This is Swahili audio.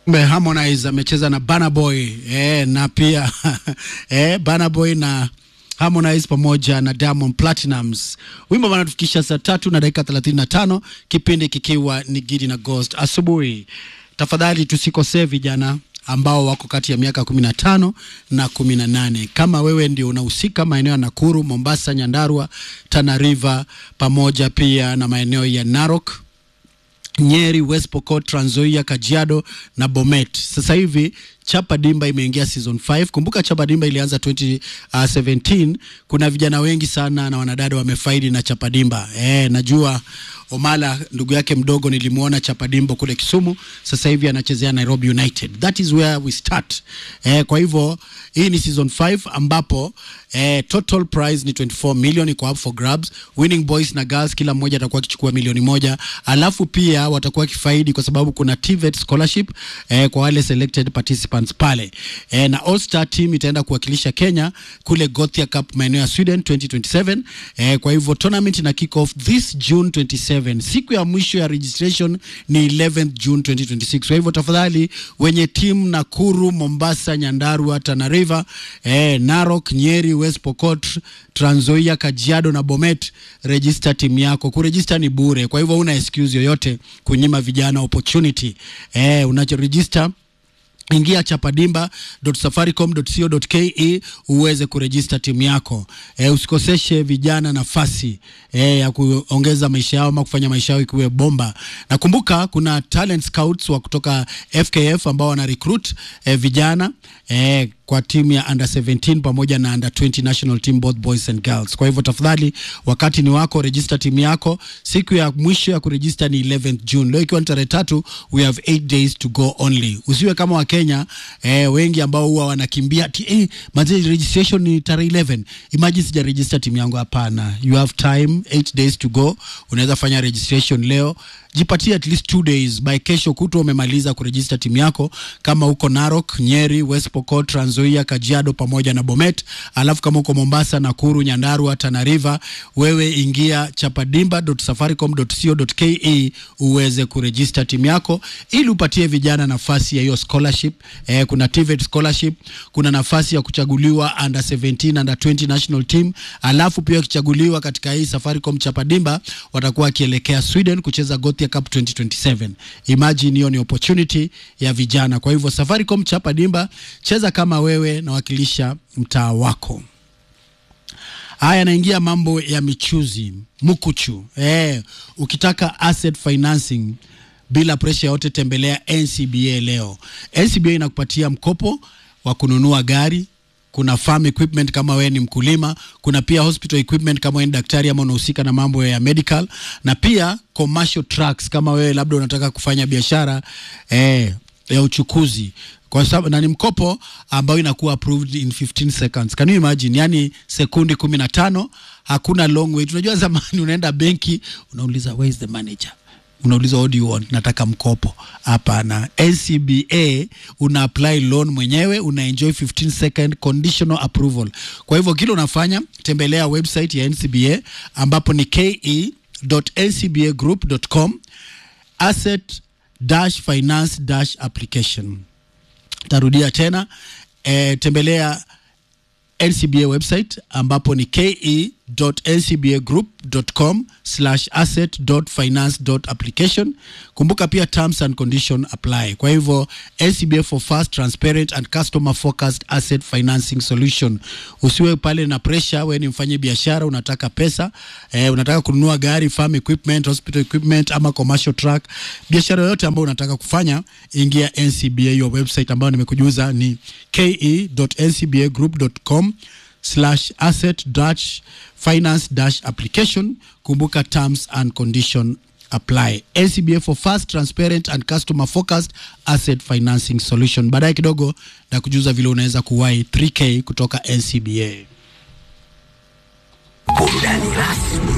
Mbe Harmonize amecheza na Burna Boy eh, na pia eh, Burna Boy na Harmonize pamoja na Diamond Platinums. Wimbo wanatufikisha saa tatu na dakika 35, kipindi kikiwa ni Gidi na Ghost asubuhi. Tafadhali tusikosee vijana ambao wako kati ya miaka 15 na 18. Kama wewe ndio unahusika maeneo ya Nakuru, Mombasa, Nyandarua, Tana River pamoja pia na maeneo ya Narok Nyeri, West Pokot, Trans Nzoia, Kajiado na Bomet. Sasa hivi Chapa Dimba imeingia season 5. Kumbuka Chapa Dimba ilianza 2017. Kuna vijana wengi sana na wanadada wamefaidi na Chapa Dimba. Eh, najua Omala ndugu yake mdogo nilimuona Chapa Dimba kule Kisumu, sasa hivi anachezea Nairobi United. That is where we start. Eh, kwa hivyo hii ni season 5 ambapo eh, total prize ni 24 million iko up for grabs. Winning boys na girls kila mmoja atakuwa akichukua milioni moja, alafu pia watakuwa kifaidi kwa sababu kuna TVET scholarship eh, kwa wale selected participants pale eh, na All Star team itaenda kuwakilisha Kenya kule Gothia Cup maeneo ya Sweden 2027. Eh, kwa hivyo tournament ina kick off this June 27. Siku ya mwisho ya registration ni 11th June 2026. Kwa hivyo tafadhali wenye timu Nakuru, Mombasa, Nyandarua, Tana River, eh, Narok, Nyeri, West Pokot, Trans Nzoia, Kajiado na Bomet, register timu yako. Kuregister ni bure, kwa hivyo una excuse yoyote kunyima vijana opportunity. Eh, unachoregister ingia chapadimba.safaricom.co.ke uweze kurejista timu yako. E, usikoseshe vijana nafasi e, ya kuongeza maisha yao ama kufanya maisha yao ikiwe bomba. Nakumbuka kuna talent scouts wa kutoka FKF ambao wana recruit e, vijana e, kwa timu ya under 17 pamoja na under 20 national team both boys and girls. Kwa hivyo tafadhali, wakati ni wako, register timu yako. Siku ya mwisho ya kuregister ni 11th June. Leo ikiwa ni tarehe tatu, we have 8 days to go only. Usiwe kama wa Kenya eh, wengi ambao huwa wanakimbia ati eh, manze registration ni tarehe 11. Imagine sija register timu yangu. Hapana, you have time 8 days to go. Unaweza fanya registration leo jipatie at least two days by kesho kutwa umemaliza kurejista timu yako, kama uko Narok, Nyeri, West Pokot, Trans Nzoia, Kajiado pamoja na Bomet. Alafu kama uko Mombasa, Nakuru, Nyandarua, Tana River, wewe ingia chapadimba.safaricom.co.ke uweze kurejista timu yako ili upatie vijana nafasi ya hiyo scholarship. Eh, kuna TVET scholarship, kuna nafasi ya kuchaguliwa under 17 under 20 national team. Alafu pia ukichaguliwa katika hii Safaricom Chapadimba watakuwa wakielekea Sweden kucheza Gothia Cup 2027. Imagine hiyo ni opportunity ya vijana. Kwa hivyo Safaricom Chapa Dimba, cheza kama wewe na wakilisha mtaa wako. Haya, naingia mambo ya michuzi mukuchu. Eh, ukitaka asset financing bila presha yote, tembelea NCBA leo. NCBA inakupatia mkopo wa kununua gari kuna farm equipment kama wewe ni mkulima, kuna pia hospital equipment kama wewe ni daktari ama unahusika na mambo ya medical, na pia commercial trucks kama wewe labda unataka kufanya biashara eh, ya uchukuzi kwa sababu na ni mkopo ambao inakuwa approved in 15 seconds. Can you imagine? Yani sekundi 15, hakuna long wait. Unajua zamani unaenda benki unauliza where is the manager unauliza what do you want, nataka mkopo. Hapana, NCBA una apply loan mwenyewe, una enjoy 15 second conditional approval. Kwa hivyo kile unafanya, tembelea website ya NCBA ambapo ni ke.ncbagroup.com asset dash finance dash application. Tarudia tena e, tembelea NCBA website ambapo ni ke.ncbagroup.com slash asset.finance.application. Kumbuka pia terms and condition apply. Kwa hivyo NCBA for fast, transparent and customer focused asset financing solution. Usiwe pale na pressure, wewe ni mfanye biashara, unataka pesa eh, unataka kununua gari, farm equipment, hospital equipment ama commercial truck, biashara yoyote ambayo unataka kufanya, ingia NCBA, hiyo website ambayo nimekujuza ni ke.ncbagroup.com slash asset dash finance dash application. Kumbuka terms and condition apply. NCBA for fast, transparent and customer focused asset financing solution. Baadaye kidogo na kujuza vile unaweza kuwahi 3K kutoka NCBA. Burudani rasmi